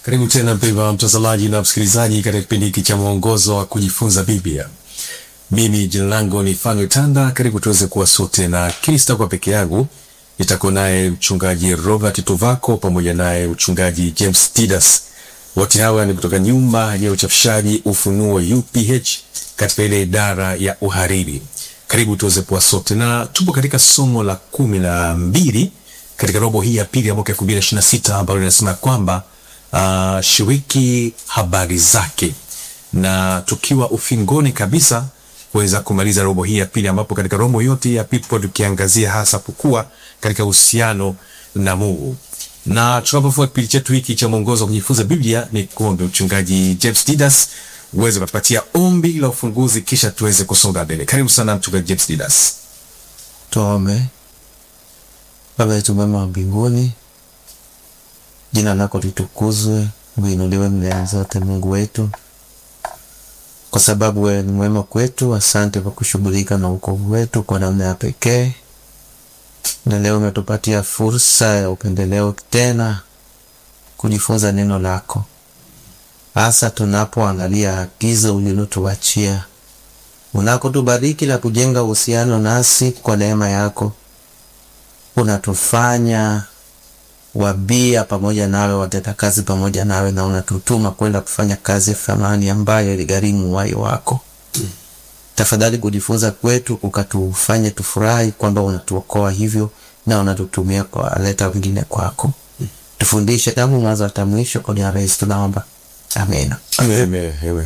Karibu tena mpendwa mtazamaji na msikilizaji katika kipindi hiki cha mwongozo wa kujifunza Biblia. Mimi jina langu ni Fanuel Tanda. Karibu tuweze kuwa sote, na kili sitakuwa peke yangu, nitakuwa naye mchungaji Robert Tuvako pamoja naye mchungaji James Tidas. Wote hawa ni kutoka nyumba ya uchapishaji Ufunuo UPH katika ile idara ya uhariri. Karibu tuweze kuwa sote, na tupo katika somo la kumi na mbili katika robo hii ya pili ya mwaka 2026 ambalo linasema kwamba uh, shiriki habari zake, na tukiwa ufingoni kabisa kuweza kumaliza robo hii ya pili, ambapo katika robo yote ya pili tukiangazia hasa kukua katika uhusiano na Mungu. Na tunapofua kipindi chetu hiki cha mwongozo wa kujifunza Biblia, ni kuombe mchungaji James Didas uweze kutupatia ombi la ufunguzi, kisha tuweze kusonga mbele. Karibu sana mchungaji James Didas. Tuombe. Baba yetu mwema wa mbinguni, jina lako litukuzwe, uinuliwe mbele zote, Mungu wetu, kwa sababu wewe ni mwema kwetu. Asante kwa kushughulika na wokovu wetu kwa namna ya pekee, na leo umetupatia fursa ya upendeleo tena kujifunza neno lako, hasa tunapoangalia agizo ulilotuachia unakotubariki la kujenga uhusiano nasi kwa neema yako unatufanya wabia pamoja nawe, watenda kazi pamoja nawe, na unatutuma kwenda kufanya kazi ya thamani ambayo iligharimu uhai wako. Mm. Tafadhali kujifunza kwetu kukatufanye tufurahi kwamba unatuokoa hivyo na unatutumia kuwaleta wengine kwako. Mm. Tufundishe tangu mwanzo hata mwisho, kwa jina la Yesu tunaomba, amina. Amen. Amen.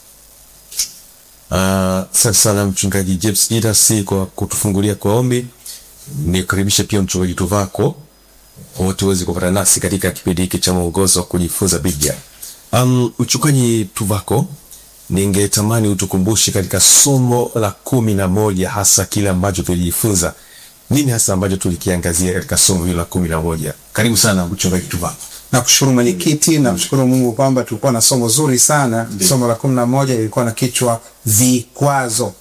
Asante uh, sana mchungaji James Didas kwa kutufungulia kwa ombi. Nikaribisha pia mchungaji Tuvako wote waweze kupata nasi katika kipindi hiki cha mwongozo wa kujifunza Biblia. Um, mchungaji Tuvako, ningetamani utukumbushe katika somo la kumi na moja hasa kile ambacho tulijifunza. Nini hasa ambacho tulikiangazia katika somo hilo la kumi na moja? Karibu sana mchungaji Tuvako. Nakushukuru mwenyekiti, namshukuru Mungu kwamba tulikuwa na somo zuri sana. Somo la kumi na moja lilikuwa na kichwa vikwazo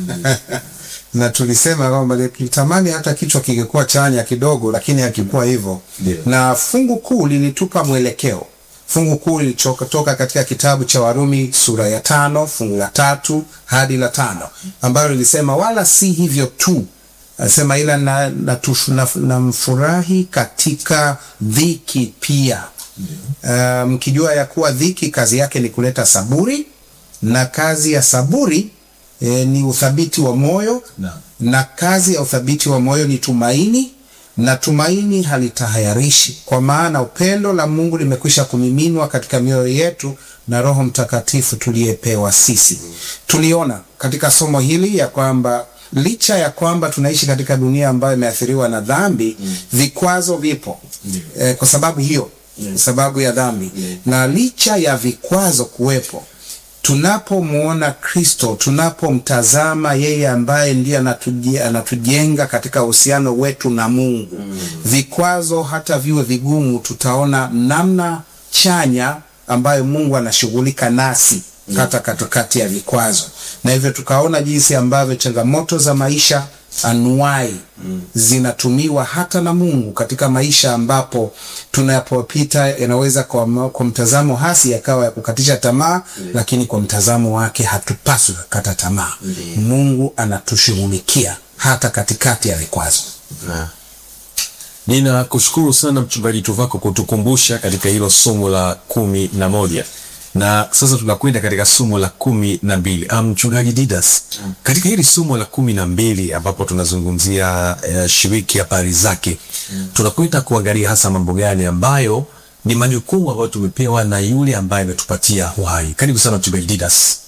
na tulisema kwamba tulitamani hata kichwa kingekuwa chanya kidogo, lakini hakikuwa hivyo. Na fungu kuu lilitupa mwelekeo. Fungu kuu lilitoka katika kitabu cha Warumi sura ya tano fungu la tatu hadi la tano ambalo lilisema wala si hivyo tu, anasema ila na, na, na, na mfurahi katika dhiki pia, mkijua um, ya kuwa dhiki kazi yake ni kuleta saburi na kazi ya saburi E, ni uthabiti wa moyo no. Na kazi ya uthabiti wa moyo ni tumaini, na tumaini halitahayarishi, kwa maana upendo la Mungu limekwisha kumiminwa katika mioyo yetu na Roho Mtakatifu tuliyepewa sisi. Tuliona katika somo hili ya kwamba licha ya kwamba tunaishi katika dunia ambayo imeathiriwa na dhambi mm. vikwazo vipo mm. e, kwa sababu hiyo mm. sababu ya dhambi mm. na licha ya vikwazo kuwepo tunapomwona Kristo, tunapomtazama yeye ambaye ndiye anatujenga katika uhusiano wetu na Mungu mm. vikwazo hata viwe vigumu, tutaona namna chanya ambayo Mungu anashughulika nasi mm. hata katikati ya vikwazo, na hivyo tukaona jinsi ambavyo changamoto za maisha anuai mm. zinatumiwa hata na Mungu katika maisha ambapo tunapopita yanaweza kwa, kwa mtazamo hasi yakawa ya kukatisha tamaa mm. lakini kwa mtazamo wake hatupaswi kukata tamaa mm. Mungu anatushughulikia hata katikati ya vikwazo mm. Nina kushukuru sana mchungaji Tuvako kutukumbusha katika hilo somo la kumi na moja na sasa tunakwenda katika somo la kumi na mbili. Mchungaji Didas, mm. katika hili somo la kumi na mbili ambapo tunazungumzia uh, shiriki habari zake mm. tunakwenda kuangalia hasa mambo gani ambayo ni majukumu ambayo tumepewa na yule ambaye ametupatia uhai. Karibu sana mchungaji Didas.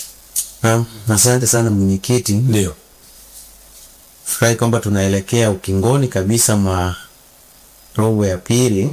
Asante sana mwenyekiti. Ndio furahi kwamba tunaelekea ukingoni kabisa mwa robo ya pili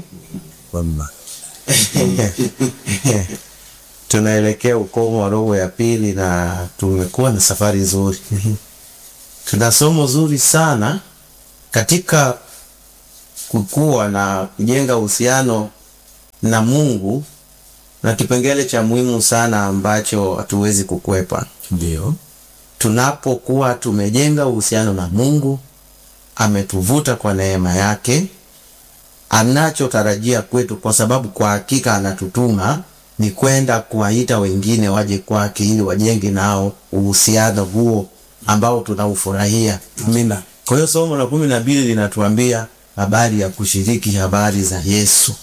tunaelekea ukomo wa robo ya pili na tumekuwa na safari nzuri. Tuna somo zuri sana katika kukua na kujenga uhusiano na Mungu, na kipengele cha muhimu sana ambacho hatuwezi kukwepa, ndio tunapokuwa tumejenga uhusiano na Mungu, ametuvuta kwa neema yake anachotarajia kwetu, kwa sababu kwa hakika anatutuma ni kwenda kuwaita wengine waje kwake ili wajenge nao uhusiano huo ambao tunaufurahia. Amina. Kwa hiyo somo la kumi na mbili linatuambia habari ya kushiriki habari za Yesu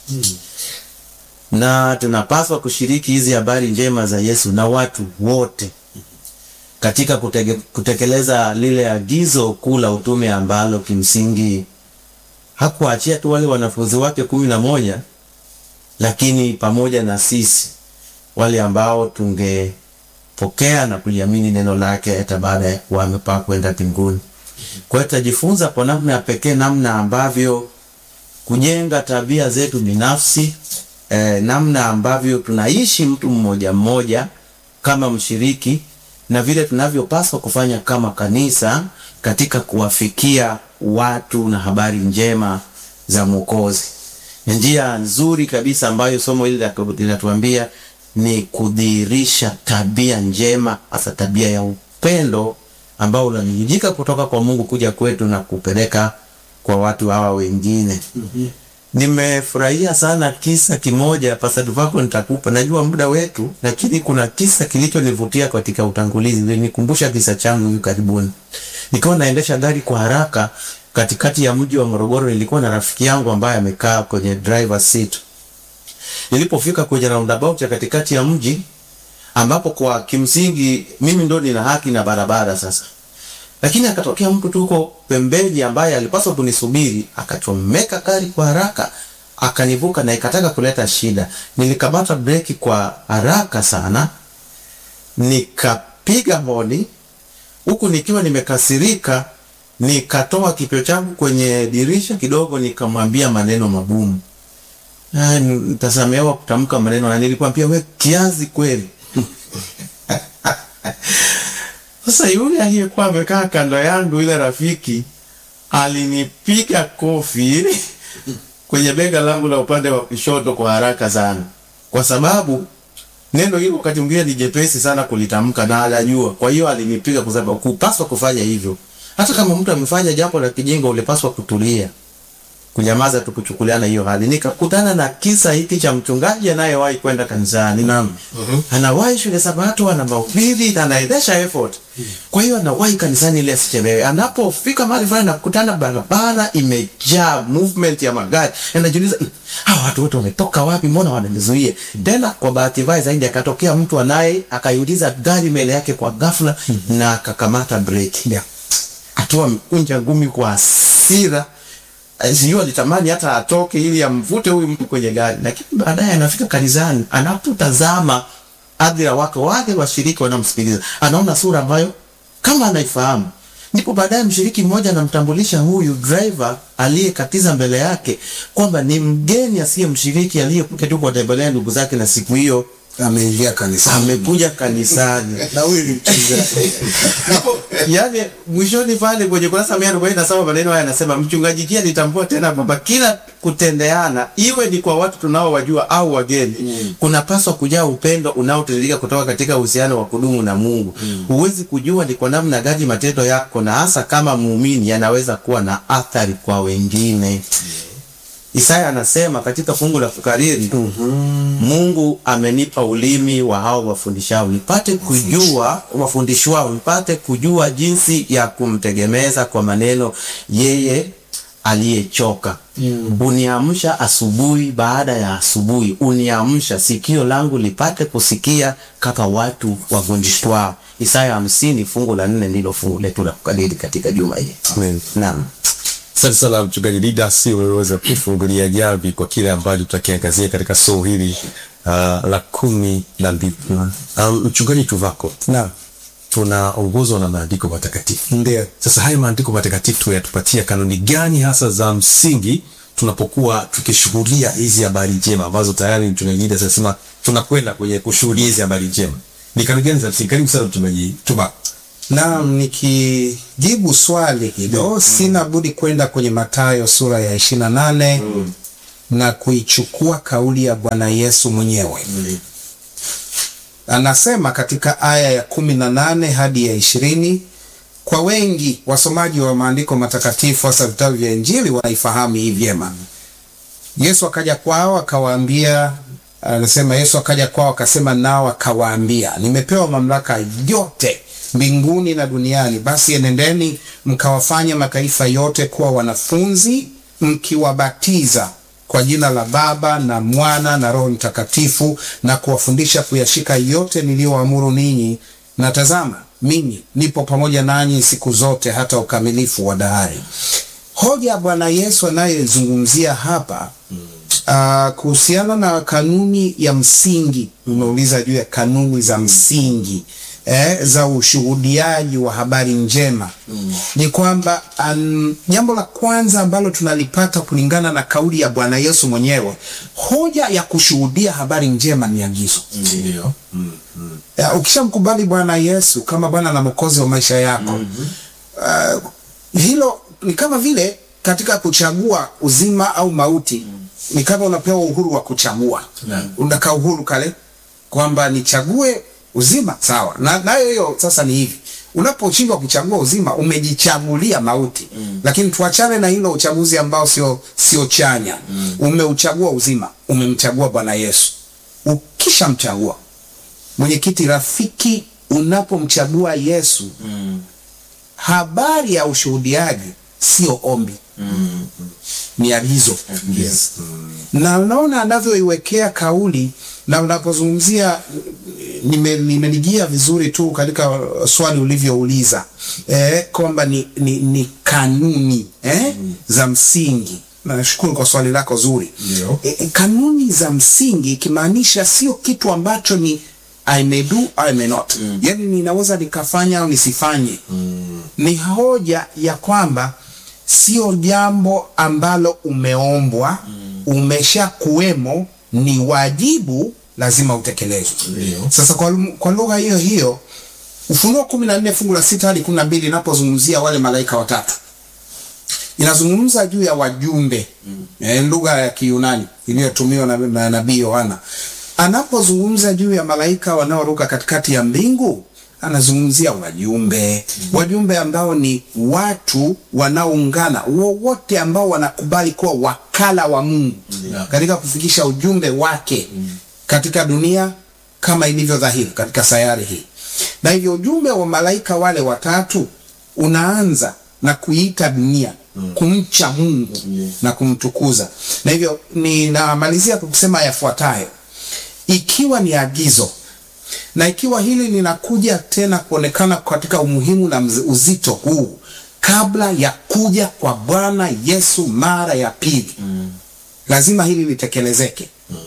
na tunapaswa kushiriki hizi habari njema za Yesu na watu wote katika kutege, kutekeleza lile agizo kuu la utume ambalo kimsingi hakuachia tu wale wanafunzi wake kumi na moja lakini pamoja na sisi wale ambao tungepokea na kuliamini neno lake hata baada ya kuwa amepaa kwenda mbinguni. Kwa hiyo tutajifunza kwa namna ya pekee namna ambavyo kujenga tabia zetu binafsi eh, namna ambavyo tunaishi mtu mmoja mmoja kama mshiriki na vile tunavyopaswa kufanya kama kanisa katika kuwafikia watu na habari njema za Mwokozi. Njia nzuri kabisa ambayo somo hili linatuambia ni kudhihirisha tabia njema, hasa tabia ya upendo ambao unanijika kutoka kwa Mungu kuja kwetu na kupeleka kwa watu hawa wengine. Nimefurahia sana kisa kimoja pasadu vako nitakupa, najua muda wetu, lakini kuna kisa kilichonivutia katika utangulizi, nikumbusha kisa changu hivi karibuni. Nikiwa naendesha gari kwa haraka katikati ya mji wa Morogoro, nilikuwa na rafiki yangu ambaye amekaa kwenye driver seat. Nilipofika kwenye roundabout ya katikati ya mji ambapo kwa kimsingi mimi ndo nina haki na barabara sasa lakini akatokea mtu tuko pembeni ambaye alipaswa kunisubiri, akachomeka gari kwa haraka, akanivuka na ikataka kuleta shida. Nilikamata breki kwa haraka sana, nikapiga honi huku nikiwa nimekasirika, nikatoa kichwa changu kwenye dirisha kidogo, nikamwambia maneno magumu. Nitasamehewa kutamka maneno, na nilikwambia we kiazi kweli. Sasa yule aliyekuwa amekaa kando yangu, yule rafiki alinipiga kofi kwenye bega langu la upande wa kushoto kwa haraka sana, kwa sababu neno hilo wakati mwingine ni jepesi sana kulitamka na anajua. Kwa hiyo alinipiga kwa sababu kupaswa kufanya hivyo. Hata kama mtu amefanya jambo la kijinga, ulipaswa kutulia, kunyamaza tu, kuchukuliana hiyo hali. Nikakutana na kisa hiki cha mchungaji anayewahi kwenda kanisani. Naam. Anawahi shule Sabato, ana mahubiri, anaendesha effort. Kwa hiyo anawahi kanisani ili asichelewe. Anapofika mahali fulani nakutana barabara imejaa movement ya magari. Anajiuliza, hawa watu wote wametoka wapi? Mbona wananizuia? Tena kwa bahati mbaya zaidi akatokea mtu anaye akaiuliza gari mbele yake kwa ghafla na akakamata breki. Yeah. Atoa mkunja ngumi kwa hasira sijui alitamani hata atoke ili amvute huyu mtu kwenye gari, lakini baadaye anafika kanisani, anapotazama hadhira wake wale washiriki wanamsikiliza, anaona sura ambayo kama anaifahamu. Ndipo baadaye mshiriki mmoja anamtambulisha huyu driver aliyekatiza mbele yake kwamba ni mgeni asiye mshiriki aliyekuja tu kuwatembelea ndugu zake, na siku hiyo Ameingia kanisani. amekuja kanisani Na huyu ni mchungaji. Hapo, yani mwishoni pale kwenye kurasa mia arobaini na saba maneno haya yanasema, mchungaji pia alitambua tena kwamba kila kutendeana, iwe ni kwa watu tunaowajua au wageni, kunapaswa kujaa upendo unaotiririka kutoka katika uhusiano wa kudumu na Mungu. Huwezi kujua ni kwa namna gani matendo yako na hasa kama muumini yanaweza kuwa na athari kwa wengine. Isaya anasema katika fungu la kukariri, Mungu amenipa ulimi wa hao wafundishao, nipate kujua wafundishwao, nipate kujua jinsi ya kumtegemeza kwa maneno yeye aliyechoka. Uniamsha asubuhi baada ya asubuhi, uniamsha sikio langu lipate kusikia kama watu wafundishwao. Isaya hamsini fungu la nne ndilo fungu letu la kukariri katika juma hili. Amen. Naam. Asante sana mchungaji Didas, umeweza kufungulia jamvi kwa kile ambacho tutakiangazia katika somo hili uh, la kumi na mbili. Um, mchungaji Tuvako, Naam. tunaongozwa na maandiko matakatifu. Ndio. Sasa haya maandiko matakatifu yatupatia kanuni gani hasa za msingi tunapokuwa tukishuhudia hizi habari njema ambazo tayari mchungaji Didas anasema tunakwenda kwenye kushuhudia hizi habari njema? Ni kanuni gani za msingi? Karibu sana mchungaji Tuvako. Naam, nikijibu swali hilo sina budi kwenda kwenye Mathayo sura ya ishirini na nane na kuichukua kauli ya Bwana Yesu mwenyewe. Anasema katika aya ya kumi na nane hadi ya ishirini. Kwa wengi wasomaji wa maandiko matakatifu hasa vitabu vya Injili wanaifahamu hii vyema. Yesu akaja kwao akawaambia, anasema Yesu akaja kwao akasema nao akawaambia, nimepewa mamlaka yote mbinguni na duniani, basi enendeni mkawafanye mataifa yote kuwa wanafunzi, mkiwabatiza kwa jina la Baba na Mwana na Roho Mtakatifu, na kuwafundisha kuyashika yote niliyoamuru ninyi, na tazama, mimi nipo pamoja nanyi siku zote hata ukamilifu wa dahari. Hoja Bwana Yesu anayezungumzia hapa uh, kuhusiana na kanuni ya msingi, umeuliza juu ya kanuni za msingi eh, za ushuhudiaji wa habari njema mm. ni kwamba um, jambo la kwanza ambalo tunalipata kulingana na kauli ya Bwana Yesu mwenyewe, hoja ya kushuhudia habari njema ni agizo. Ndio. Mm. Mm. Ya, ukishamkubali Bwana Yesu kama Bwana na Mwokozi wa maisha yako uh, hilo ni kama vile katika kuchagua uzima au mauti ni kama unapewa uhuru wa kuchagua Naam. unakaa uhuru kale kwamba nichague uzima sawa na nayo hiyo sasa ni hivi unaposhindwa kuchagua uzima umejichagulia mauti lakini tuachane na hilo uchaguzi ambao sio sio chanya umeuchagua uzima umemchagua bwana yesu ukishamchagua mwenyekiti rafiki unapomchagua yesu habari ya ushuhudiaji sio ombi ni agizo Yes. na unaona anavyoiwekea kauli na unapozungumzia nime- nimenijia vizuri tu katika swali ulivyouliza eh, kwamba ni, ni, ni kanuni eh, za msingi nashukuru kwa swali lako zuri Ndio. e, e, kanuni za msingi ikimaanisha sio kitu ambacho ni I may do, I may not. Yaani ninaweza nikafanya au nisifanye. Ni hoja ya kwamba sio jambo ambalo umeombwa, umesha kuwemo, ni wajibu lazima utekelezwe. Ndio. Sasa kwa, kwa lugha hiyo hiyo Ufunuo kumi na nne fungu la sita hadi kumi na mbili inapozungumzia wale malaika watatu inazungumza juu ya wajumbe mm. eh, lugha ya Kiyunani iliyotumiwa na, na nabii Yohana anapozungumza juu ya malaika wanaoruka katikati ya mbingu anazungumzia wajumbe mm. wajumbe ambao ni watu wanaoungana wowote ambao wanakubali kuwa wakala wa Mungu Yeah. katika kufikisha ujumbe wake katika dunia kama ilivyo dhahiri katika sayari hii na hivyo ujumbe wa malaika wale watatu unaanza na kuiita dunia kumcha Mungu na kumtukuza. Na hivyo ninamalizia kwa kusema yafuatayo: ikiwa ni agizo na ikiwa hili linakuja tena kuonekana katika umuhimu na mz- uzito huu kabla ya kuja kwa Bwana Yesu mara ya pili, lazima hili litekelezeke.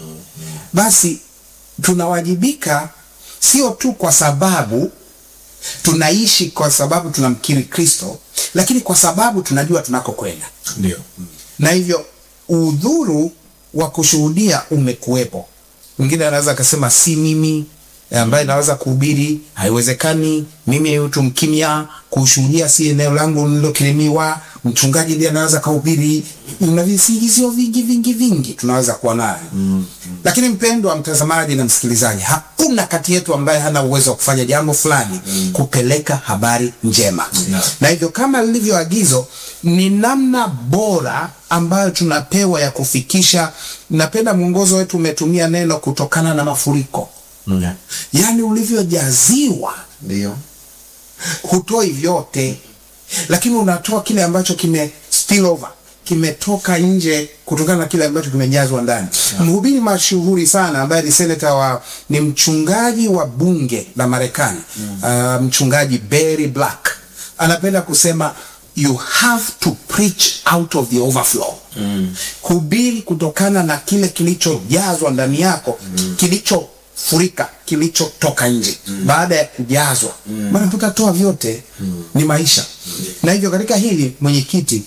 Basi tunawajibika sio tu kwa sababu tunaishi kwa sababu tunamkiri Kristo, lakini kwa sababu tunajua tunakokwenda, Ndio. na hivyo udhuru wa kushuhudia umekuwepo. Mwingine anaweza akasema si mimi ambaye naweza kuhubiri, haiwezekani. Mimi mtu mkimya, kushuhudia si eneo langu nililokirimiwa. Mchungaji ndiye anaweza kuhubiri. Na visingizio vingi vingi vingi tunaweza kuwa nayo mm, lakini mpendwa mtazamaji na msikilizaji, hakuna kati yetu ambaye hana uwezo wa kufanya jambo fulani kupeleka habari njema No. na hivyo kama lilivyo agizo ni namna bora ambayo tunapewa ya kufikisha. Napenda mwongozo wetu umetumia neno kutokana na mafuriko, Yeah. yaani ulivyojaziwa Ndio. hutoi vyote, lakini unatoa kile ambacho kime spill over kimetoka nje kutokana na kile ambacho kimejazwa ndani. Mhubiri mashuhuri sana ambaye ni seneta wa ni mchungaji wa bunge la Marekani uh, mchungaji Barry Black anapenda kusema you have to preach out of the overflow. Hubiri kutokana na kile kilichojazwa ndani yako kilichofurika kilichotoka nje baada ya kujazwa maana tutatoa vyote ni maisha na hivyo katika hili mwenyekiti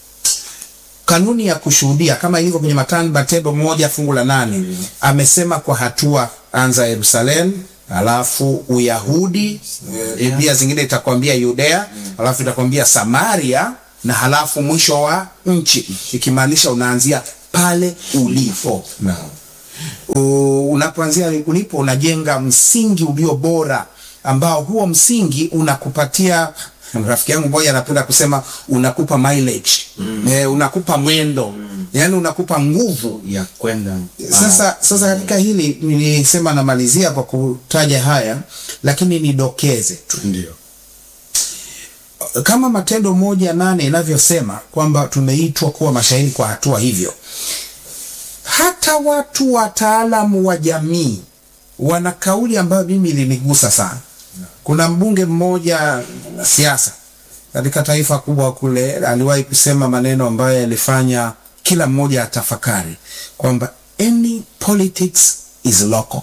kanuni ya kushuhudia kama ilivyo kwenye Matan- Matendo moja fungu la nane amesema kwa hatua, anza Yerusalemu, alafu Uyahudi, eh, pia zingine itakwambia Yudea, alafu itakwambia Samaria na halafu mwisho wa nchi, ikimaanisha unaanzia pale ulipo. Naam. U- unapoanzia ulipo unajenga msingi ulio bora ambao huo msingi unakupatia rafiki yangu mmoja anapenda kusema unakupa mileage mm. eh, unakupa mwendo mm. yani unakupa nguvu ya kwenda sasa sasa katika hili nilisema namalizia kwa kutaja haya lakini nidokeze tu Ndio. kama matendo moja nane inavyosema kwamba tumeitwa kuwa mashahidi kwa hatua hivyo hata watu wataalamu wa jamii wana kauli ambayo mimi ilinigusa sana kuna mbunge mmoja siasa katika taifa kubwa kule aliwahi kusema maneno ambayo yalifanya kila mmoja atafakari kwamba any politics is local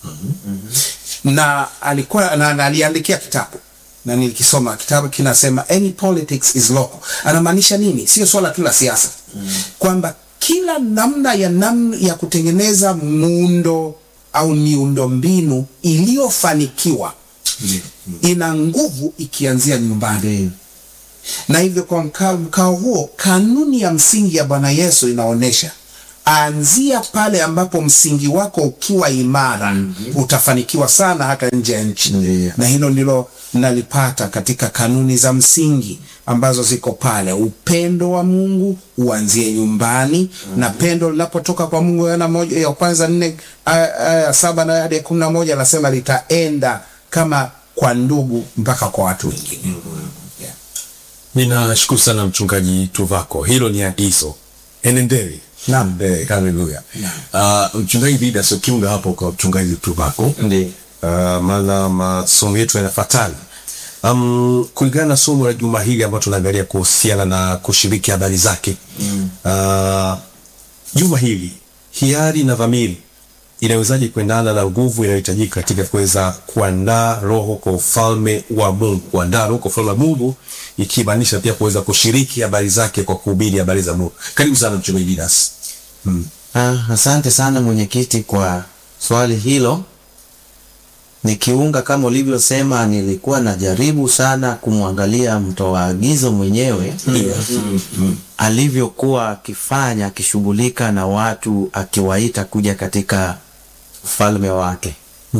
na alikuwa na, na aliandikia kitabu na nilikisoma kitabu kinasema any politics is local anamaanisha nini sio swala tu la siasa mm. kwamba kila namna ya nam, ya kutengeneza muundo au miundo mbinu iliyofanikiwa ina nguvu ikianzia nyumbani na hivyo kwa mkao, mkao huo kanuni ya msingi ya bwana yesu inaonyesha anzia pale ambapo msingi wako ukiwa imara mm-hmm. utafanikiwa sana hata nje ya nchi Ndiyo. na hilo ndilo nalipata katika kanuni za msingi ambazo ziko pale upendo wa mungu uanzie nyumbani mm-hmm. na pendo linapotoka kwa mungu Yohana moja ya kwanza nne aya aya ya saba na hadi ya kumi na moja anasema litaenda kama kwa ndugu mpaka kwa watu wengine yeah. Ninashukuru sana mchungaji Tuvako, hilo ni agizo, enendeni. Naam. Eh, haleluya. Uh, mchungaji Didas ukiunga hapo kwa mchungaji Tuvako Ndiyo. uh, maana masomo yetu yanafatana um, kulingana na somo la juma hili ambalo tunaangalia kuhusiana na kushiriki habari zake mm. uh, juma hili hiari na dhamiri inawezaje kuendana na nguvu inayohitajika katika kuweza kuandaa roho kwa ufalme wa Mungu, kuandaa roho kwa ufalme wa Mungu, ikimaanisha pia kuweza kushiriki habari zake kwa kuhubiri habari za Mungu. Karibu sana mchungaji Didas. Mm. Ah, asante sana mwenyekiti kwa swali hilo. Nikiunga kama ulivyosema, nilikuwa najaribu sana kumwangalia mtoa agizo mwenyewe alivyokuwa akifanya, akishughulika na watu, akiwaita kuja katika ufalme wake.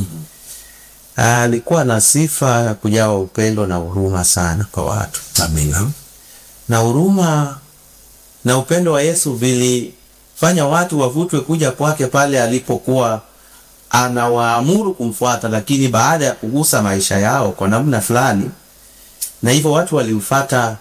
Ah, Alikuwa na sifa ya kujawa upendo na huruma sana kwa watu Amina. na huruma na upendo wa Yesu vilifanya watu wavutwe kuja kwake pale alipokuwa anawaamuru kumfuata, lakini baada ya kugusa maisha yao kwa namna fulani, na hivyo watu walimfuata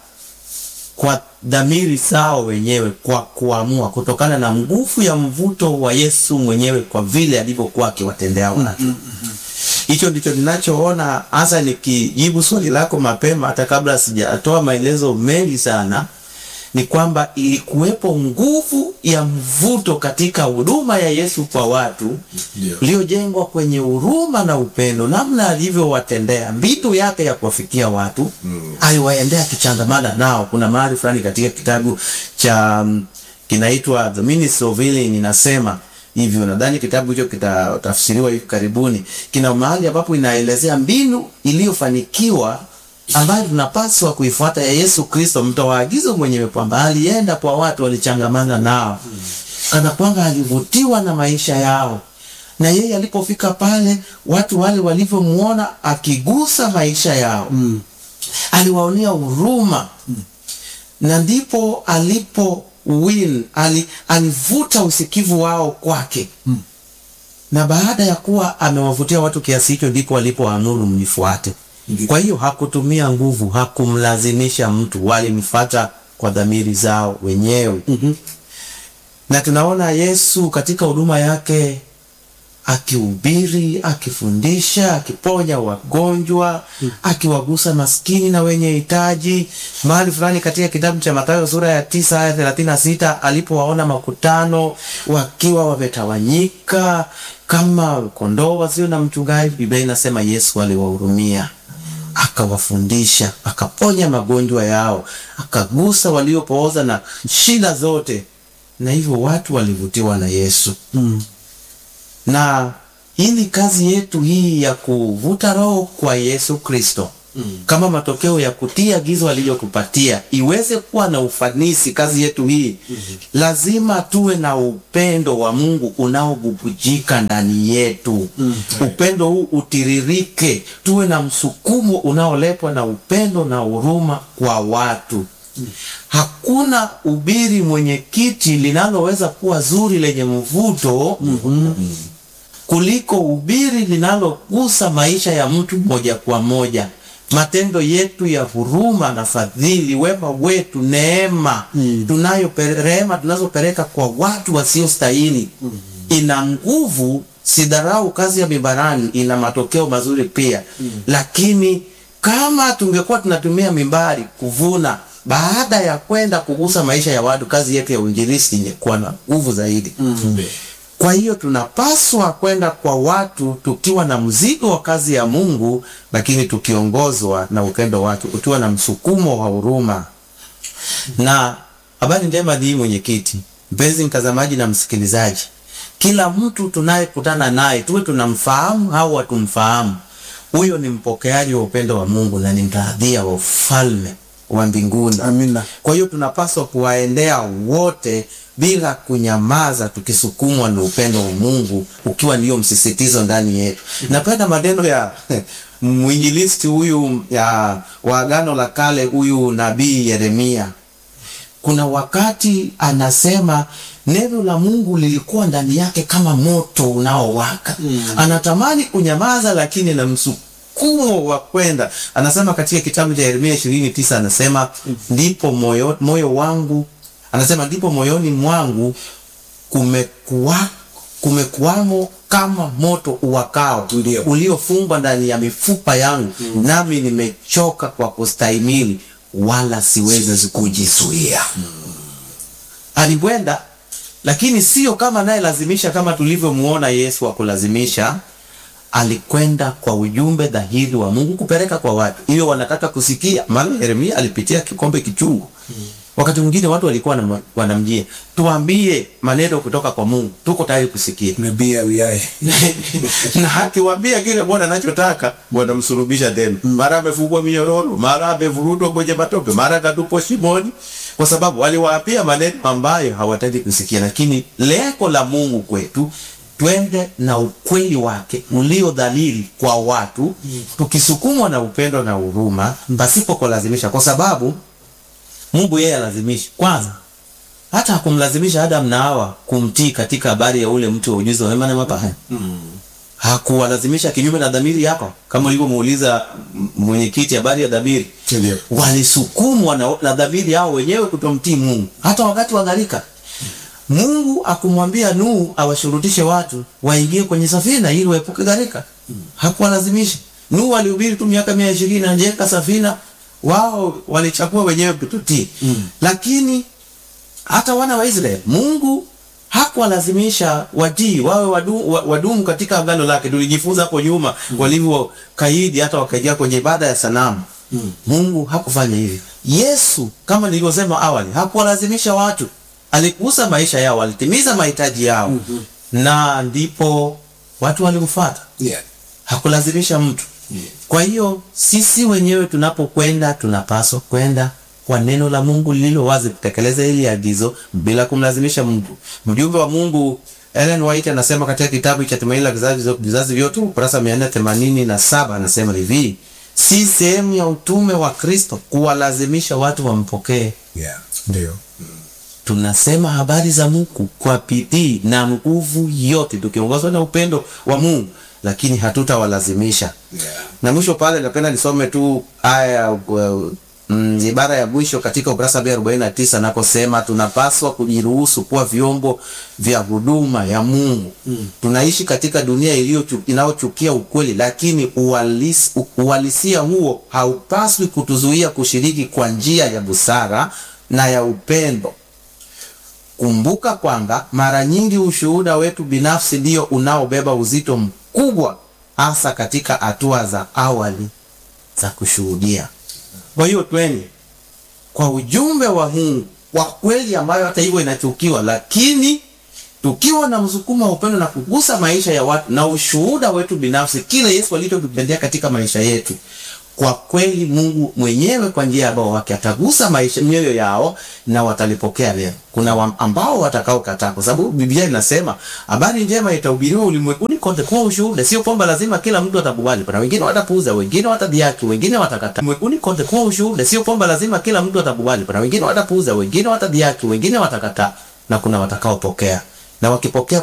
kwa dhamiri zao wenyewe, kwa kuamua, kutokana na nguvu ya mvuto wa Yesu mwenyewe, kwa vile alivyokuwa akiwatendea watu. Hicho ndicho ninachoona hasa, nikijibu swali lako mapema, hata kabla sijatoa maelezo mengi sana, ni kwamba ilikuwepo nguvu ya mvuto katika huduma ya Yesu kwa watu Ndio. iliyojengwa kwenye huruma na upendo, namna alivyowatendea, mbinu yake ya kuwafikia watu mm. aliwaendea akichangamana nao. Kuna mahali fulani katika kitabu cha mm, kinaitwa The Ministry of Healing inasema hivyo, nadhani kitabu hicho kitatafsiriwa hivi karibuni. Kina mahali ambapo inaelezea mbinu iliyofanikiwa ambayo tunapaswa kuifuata ya Yesu Kristo, mtoa agizo mwenyewe, kwamba alienda kwa watu, walichangamana nao kana kwamba alivutiwa na maisha yao, na yeye alipofika pale, watu wale walivyomuona akigusa maisha yao mm. aliwaonea huruma mm. na ndipo alipo win ali, alivuta usikivu wao kwake mm. na baada ya kuwa amewavutia watu kiasi hicho, ndipo walipoamuru mnifuate. Kwa hiyo hakutumia nguvu, hakumlazimisha mtu, walimfuata kwa dhamiri zao wenyewe mm-hmm. na tunaona Yesu katika huduma yake akihubiri, akifundisha, akiponya wagonjwa, akiwagusa maskini na wenye hitaji. Mahali fulani katika kitabu cha Mathayo sura ya tisa aya thelathini na sita alipowaona makutano wakiwa wametawanyika kama kondoo wasio na mchungaji, Biblia inasema Yesu aliwahurumia akawafundisha, akaponya magonjwa yao, akagusa waliopooza na shida zote, na hivyo watu walivutiwa na Yesu mm. na hii ni kazi yetu hii ya kuvuta roho kwa Yesu Kristo kama matokeo ya kutii agizo aliyotupatia iweze kuwa na ufanisi kazi yetu hii lazima tuwe na upendo wa Mungu unaobubujika ndani yetu upendo huu utiririke tuwe na msukumo unaoletwa na upendo na huruma kwa watu hakuna ubiri mwenyekiti linaloweza kuwa zuri lenye mvuto kuliko ubiri linalogusa maisha ya mtu moja kwa moja matendo yetu ya huruma na fadhili wema wetu neema tunayo rehema tunazopeleka kwa watu wasiostahili ina nguvu sidharau kazi ya mibarani ina matokeo mazuri pia lakini kama tungekuwa tunatumia mimbari kuvuna baada ya kwenda kugusa maisha ya watu kazi yetu ya uinjilisti ingekuwa na nguvu zaidi kwa hiyo tunapaswa kwenda kwa watu tukiwa na mzigo wa kazi ya Mungu, lakini tukiongozwa na upendo wake, ukiwa na msukumo wa huruma. Na habari njema ni hii, mwenyekiti, mpenzi mtazamaji na msikilizaji, kila mtu tunayekutana naye tuwe tunamfahamu au hatumfahamu, huyo ni mpokeaji wa upendo wa Mungu na ni mtaadhia wa ufalme wa mbinguni. Amina. Kwa hiyo tunapaswa kuwaendea wote bila kunyamaza, tukisukumwa na upendo wa Mungu ukiwa ndio msisitizo ndani yetu. Napenda maneno ya mwinjilisti huyu ya wa Agano la Kale, huyu nabii Yeremia. Kuna wakati anasema neno la Mungu lilikuwa ndani yake kama moto unaowaka. Anatamani kunyamaza, lakini na msukumo wa kwenda. Anasema katika kitabu cha Yeremia ishirini tisa anasema ndipo moyo, moyo wangu anasema ndipo moyoni mwangu kumekuwa kumekuwamo kama moto uwakao Ndio. uliofungwa ndani ya mifupa yangu nami nimechoka kwa kustahimili wala siwezi kujizuia alikwenda lakini sio kama naye lazimisha kama tulivyomuona Yesu wa kulazimisha alikwenda kwa ujumbe dhahiri wa Mungu kupeleka kwa watu hiyo wanataka kusikia maana Yeremia alipitia kikombe kichungu wakati mwingine watu walikuwa wanam- wanamjia tuambie maneno kutoka kwa Mungu tuko tayari kusikia nabii awiaye na akiwaambia kile Bwana anachotaka wanamsulubisha tena. Mara amefungwa minyororo, mara amevurudwa kwenye matope, mara katupwa shimoni, kwa sababu waliwaapia maneno ambayo hawataki kusikia. Lakini lengo la Mungu kwetu twende na ukweli wake ulio dhalili kwa watu, tukisukumwa na upendo na huruma, pasipo kulazimisha, kwa sababu Mungu yeye alazimishi kwanza hata hakumlazimisha Adam na Hawa kumtii katika habari ya ule mti wa ujuzi wa mema na mabaya. Hakuwalazimisha kinyume na dhamiri yako, kama ulivyomuuliza m- mwenyekiti habari ya dhamiri. Ndio. Walisukumwa na, na dhamiri yao wenyewe kutomtii Mungu, hata wakati wa gharika. Mungu akumwambia Nuhu awashurutishe watu waingie kwenye safina ili waepuke gharika. Hakuwalazimisha. Nuhu alihubiri tu miaka mia ishirini anajenga safina, wao walichagua wenyewe kutotii. Lakini hata wana wa Israeli Mungu hakuwalazimisha watii wawe wadu, wa- wadumu katika agano lake. Tulijifunza hapo nyuma walivyo kaidi hata wakaingia kwenye ibada ya sanamu. Mungu hakufanya hivyo. Yesu kama nilivyosema awali hakuwalazimisha watu, aligusa maisha yao, alitimiza mahitaji yao na ndipo watu walimfuata yeah. hakulazimisha mtu. Kwa hiyo sisi wenyewe tunapokwenda tunapaswa kwenda kwa neno la Mungu lililo wazi, kutekeleza hili agizo bila kumlazimisha mtu. Mjumbe wa Mungu Ellen White anasema katika kitabu cha Tumaini la Vizazi Vizazi Vyote ukurasa mia nne themanini na saba anasema hivi, si sehemu ya utume wa Kristo kuwalazimisha watu wampokee. yeah. ndio Tunasema habari za Mungu kwa bidii na nguvu yote, tukiongozwa na upendo wa Mungu, lakini hatutawalazimisha yeah. na mwisho pale napenda nisome tu aya uh, mm, ibara ya mwisho katika ukurasa wa 49 nakosema tunapaswa kujiruhusu kuwa vyombo vya huduma ya Mungu. Mm. Tunaishi katika dunia iliyo inayochukia ukweli, lakini uhalisi, uhalisia huo haupaswi kutuzuia kushiriki kwa njia ya busara na ya upendo. Kumbuka kwamba mara nyingi ushuhuda wetu binafsi ndio unaobeba uzito mkubwa, hasa katika hatua za awali za kushuhudia. Kwa hiyo tweni kwa ujumbe wa Mungu wa kweli, ambayo hata hivyo inachukiwa, lakini tukiwa na msukumo wa upendo na kugusa maisha ya watu na ushuhuda wetu binafsi, kile Yesu alichotupendea katika maisha yetu, kwa kweli Mungu mwenyewe kwa njia ya Roho wake atagusa maisha mioyo yao na watalipokea leo. Kuna wa, ambao watakaokataa, kwa sababu Biblia inasema habari njema itahubiriwa ulimwenguni kote kwa ushuhuda. Sio kwamba lazima kila mtu atakubali, kuna wengine watapuuza, wengine watadhiaki, wengine watakataa. Ulimwenguni kote kwa ushuhuda. Sio kwamba lazima kila mtu atakubali, kuna wengine watapuuza, wengine watadhiaki, wengine watakataa, na kuna watakaopokea na wakipokea